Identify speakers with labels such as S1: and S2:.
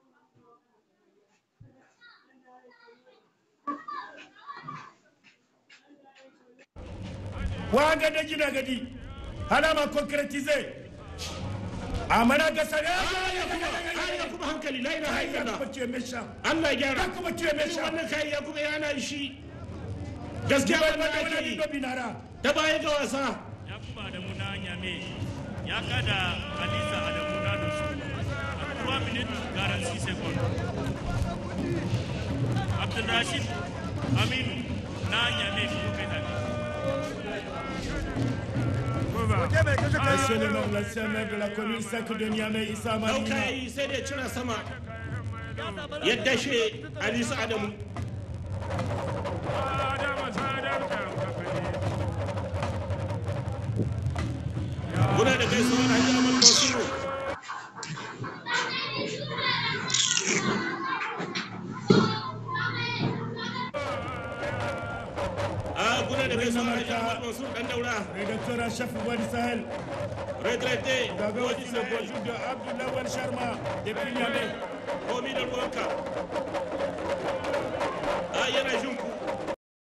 S1: wa gada gina gadi halama concretize amana ga sare
S2: ya kuma hankali la ilaha
S1: ya
S2: illallah
S1: kuma ce mesha
S2: Allah ya gyara
S1: ya kuma ce mesha
S2: wannan kai ya kuma yana shi gaskiya
S1: ba
S2: wannan
S1: da
S2: ake
S1: wani
S2: yi
S1: do binara
S2: ta baya ga wasa
S3: yakubu adamu na nyame ya kada hadiza adamu na da su a 3 minutes 46 seconds abdulrashid aminu na nyame ko kai da
S1: Monsieur le maire, l'ancien maire de la commune 5 de Niamey, Issa
S2: dauka
S1: Malina.
S2: yi sai da cira sama ya dashe Alisa Adamu muna da gaisuwar Hajji Ahmad Basiru a muna da gaisuwar Hajji Ahmad Basiru dan daura
S1: Rédacteur en chef Wadi Sahel.
S2: retraité
S1: Gaga
S2: Wadi
S1: aussi le
S2: Sahel.
S1: bonjour de Abdullah Wan Sharma depuis Niamey.
S2: komi da ruwanka a yana jin ku